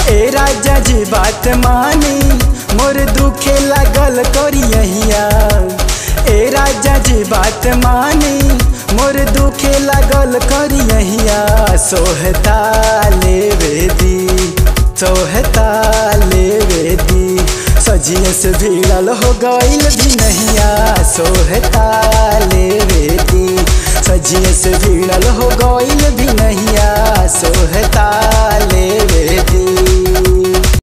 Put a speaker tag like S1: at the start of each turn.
S1: ए राजा जी बात मानी मोर दुखे लागल करियहिया ए राजा जी बात मानी मोर दुखे लागल करियहिया सोहता लेवेदी सोहता लेवेदी सजिए से भिड़ल हो गईल भी नहिया सोहता लेवेदी सजिए से भिड़ल हो गईल भी नहिया सोहता लेवे